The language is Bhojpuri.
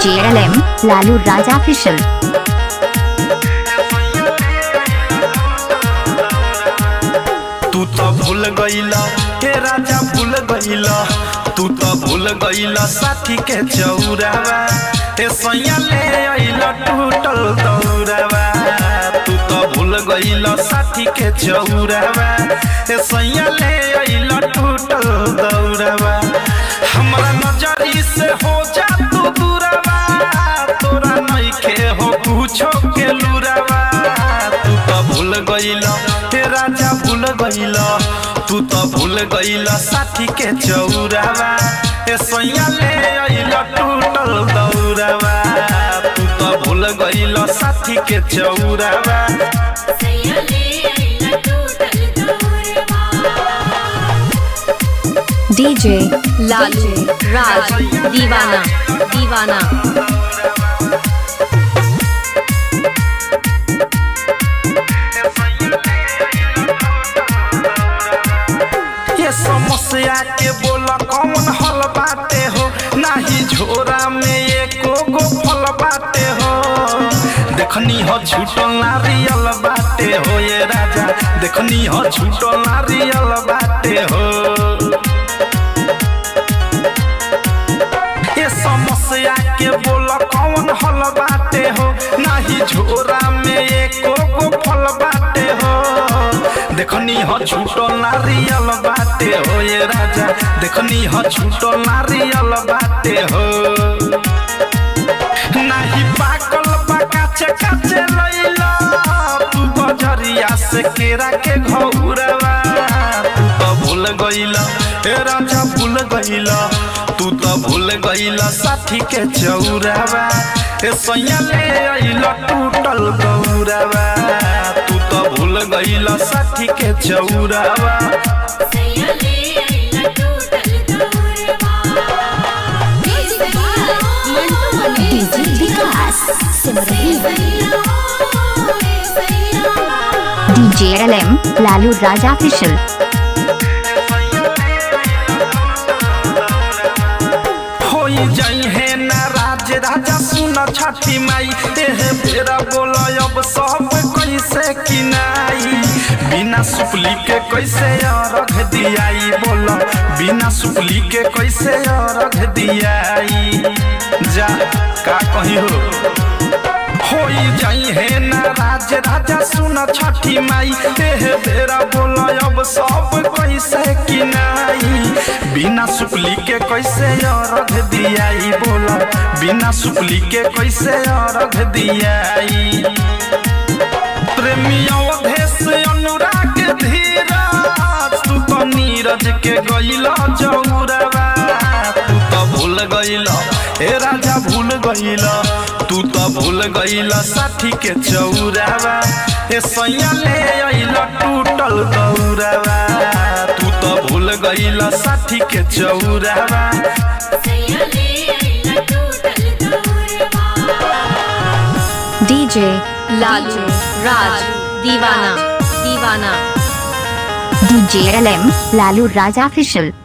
DJ LM Lalu Raja Official. तू तो भूल गईला हे राजा भूल गईला तू तो भूल गईला साथी के चौरावा हे सैया ले अइला टूटल दौरावा तू तो भूल गईला साथी के चौरावा हे सैया ले अइला टूटल दौरावा हमरा नजरी से हो जा तू दूरावा तोरा नइखे हो कुछो के लुरावा तू तो भूल गईला हे राजा भूल गईला तू तो भूल गईला साथी के चौरावा ए सैया ले अइला टूटल दौरावा तू तो भूल गईला साथी के चौरावा DJ लालू राज दीवाना दीवाना ये समस्या के बोल कौन हल बाटे हो नाही झोरा में एको गो फल बाटे हो देखनी हो छूटल नारियल बाटे हो ये राजा देखनी हो छूटल नारियल बाटे हो ये समस्या के बोल कौन हल बाटे हो नाही झोरा में एको गो फल बाटे हो देखनी हो छूटो नारियल बाटे हो ये राजा देखनी हो छूटो नारियल बाटे हो नाही पाकल बा काचे काचे लैला तू बजरिया से केरा के घौरवा तू तो भूल गईला ए राजा भूल गईला तू तो भूल गईला साथी के चौरावा ए सैया ले अइला टूटल गौरावा तू तो भूल गईला साथी के चौरावा DJ Vikas Simrahi DJ LM Lalu Raja Official. होई जाई है नाराज राजा सुन छठी माई तेह बेरा बोल अब सब कैसे किनाई बिना सुपली के कैसे रख दियाई बोल बिना सुपली के कैसे रख दियाई जा का कही हो होई जाई है नाराज राजा सुन छठी माई तेह बेरा बोल अब सब कैसे किनाई बिना सुपली के कैसे रख दियाई बोल बिना सुपली के कैसे रख दियाई प्रेमी अवधेश अनुराग धीरज तू तो नीरज के गईला जौरवा तू तो भूल गईला हे राजा भूल गईला तू तो भूल गईला साथी के चौरावा ए सैया ले अइला टूटल गौरावा तू तो भूल गईला साथी के चौरावा DJ लालू राज दीवाना दीवाना DJ LM Lalu Raja Official.